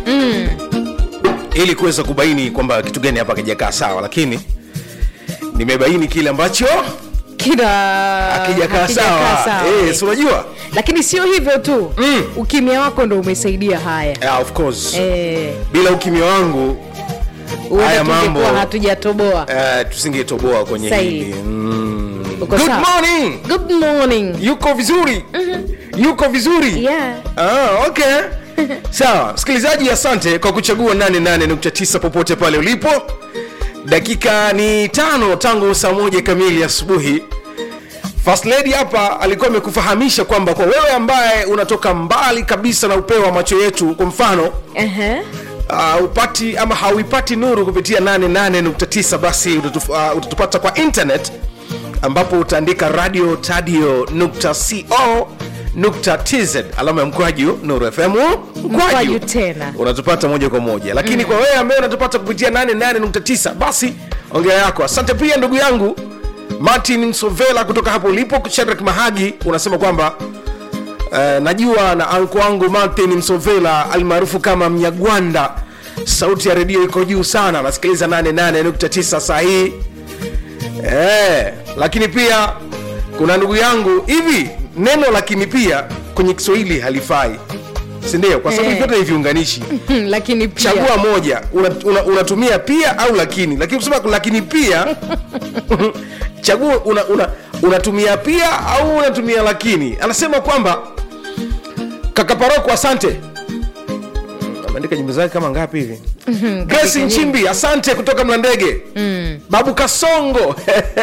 mm. ili kuweza kubaini kwamba kitu gani hapa akijakaa sawa lakini nimebaini kile ambacho kila akijakaa hakijakaa sawa eh, si unajua lakini sio hivyo tu Mm. ukimya wako ndo umesaidia haya yeah, of course eh, bila ukimya wangu huenda Haya mambo. tungekuwa hatujatoboa uh, tusingetoboa kwenye Sahi. hili mm. Uko good sawa? morning good morning yuko vizuri yuko vizuri yeah. Ah, okay sawa msikilizaji asante kwa kuchagua 88.9 popote pale ulipo dakika ni tano tangu saa moja kamili asubuhi First lady hapa alikuwa amekufahamisha kwamba kwa wewe ambaye unatoka mbali kabisa na upeo wa macho yetu kwa mfano uh-huh. uh, upati ama hauipati nuru kupitia 88.9 basi utatu, uh, utatupata kwa internet ambapo utaandika radio tadio nukta co nukta tz alama ya mkwaju nuru fm Mkwaju tena. unatupata moja kwa moja lakini mm. kwa wewe ambaye unatupata kupitia 88.9 basi ongea yako asante pia ndugu yangu martin msovela kutoka hapo ulipo shadrak mahagi unasema kwamba Uh, najua na anko wangu martin msovela almaarufu kama mnyagwanda sauti ya redio iko juu sana nasikiliza 88.9 saa hii eh, lakini pia kuna ndugu yangu hivi neno lakini pia kwenye kiswahili halifai sindio kwa sababu Eh. vyote ni viunganishi lakini pia chagua moja unatumia una, unatumia pia au lakini lakini kusema lakini pia chagua una, una, unatumia pia au unatumia lakini anasema kwamba kaka paroko asante Mm, ameandika nyimbo zake kama ngapi hivi grace nyingi. nchimbi asante kutoka mlandege mm. babu kasongo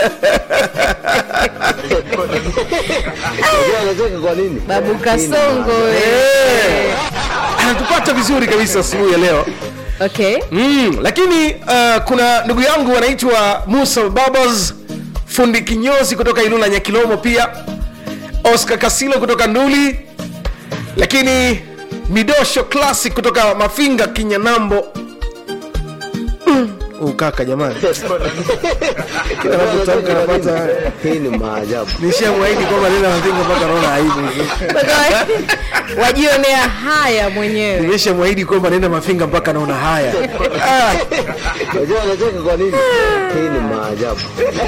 Unajua anacheka kwa nini? babu kasongo Eh. anatupata vizuri kabisa asubuhi ya leo okay mm, lakini uh, kuna ndugu yangu anaitwa musa babas fundi kinyozi kutoka ilula nyakilomo pia oscar kasilo kutoka nduli lakini midosho classic kutoka mafinga kinyanambo Mm, huyu kaka jamani Kila anapotamka anapata haya. Hii ni maajabu. nishamwahidi kwamba nenda mafinga mpaka naona aibu wajionea haya mwenyewe nimeshamwahidi kwamba naenda mafinga mpaka naona haya ah. Unajua anacheka kwa nini? Hii ni maajabu.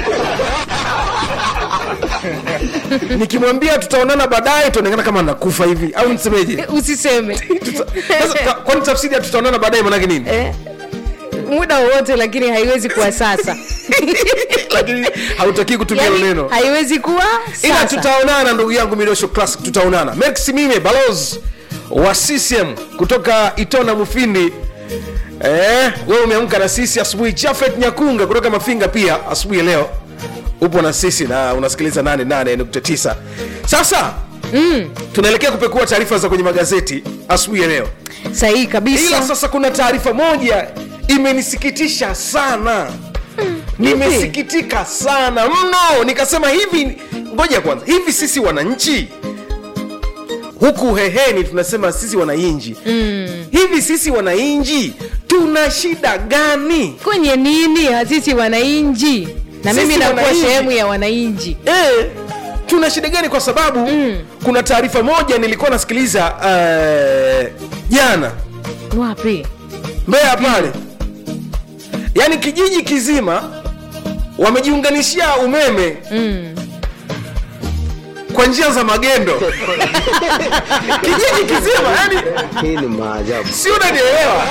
nikimwambia tutaonana baadaye tuonekana kama nakufa hivi au nisemeje usiseme Tuta- sasa, ta- kwani tafsiri ya tutaonana baadaye manake nini eh, muda wowote lakini haiwezi kuwa sasa lakini hautakii kutumia hilo yani, neno haiwezi kuwa ila sasa tutaonana ndugu yangu midosho classic tutaonana maximime balos wa ccm kutoka itona mufindi eh, wewe umeamka na sisi asubuhi chafet nyakunga kutoka mafinga pia asubuhi ya leo upo na sisi na unasikiliza 88.9 sasa mm. tunaelekea kupekua taarifa za kwenye magazeti asubuhi ya leo sahihi ila kabisa sasa kuna taarifa moja imenisikitisha sana nimesikitika sana mno nikasema hivi ngoja kwanza hivi sisi wananchi huku heheni tunasema sisi wananchi mm. hivi sisi wananchi tuna shida gani kwenye nini sisi wananchi na Sisi mimi nakuwa wananchi. sehemu ya wananchi e, tuna shida gani kwa sababu mm. kuna taarifa moja nilikuwa nasikiliza eh, jana wapi Mbeya pale, yaani kijiji kizima wamejiunganishia umeme mm. kwa njia za magendo kijiji kizima, yani Hii ni maajabu. si unanielewa?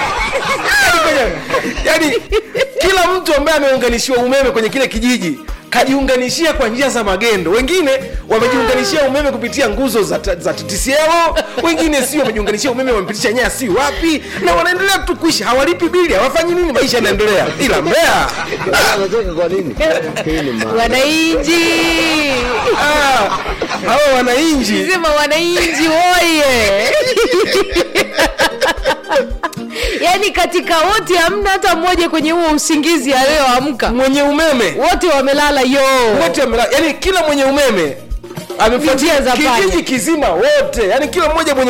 yaani kila mtu ambaye ameunganishiwa umeme kwenye kile kijiji kajiunganishia kwa njia za magendo wengine wamejiunganishia umeme kupitia nguzo za, ta- za TTCL wengine si wamejiunganishia umeme wamepitisha nyaya si wapi na wanaendelea tu kuishi hawalipi bili hawafanyi nini maisha yanaendelea ila mbea Unajua anacheka kwa nini? Hii ni maajabu. wananchi ah, hawa wananchi sema wananchi woye yaani katika wote hamna hata mmoja kwenye huo usingizi aliyoamka mwenye umeme wote wamelala yo wote wamela- yani kila mwenye umeme amefuatia Njia za panya. kijiji kizima wote yani kila mmoja mwenye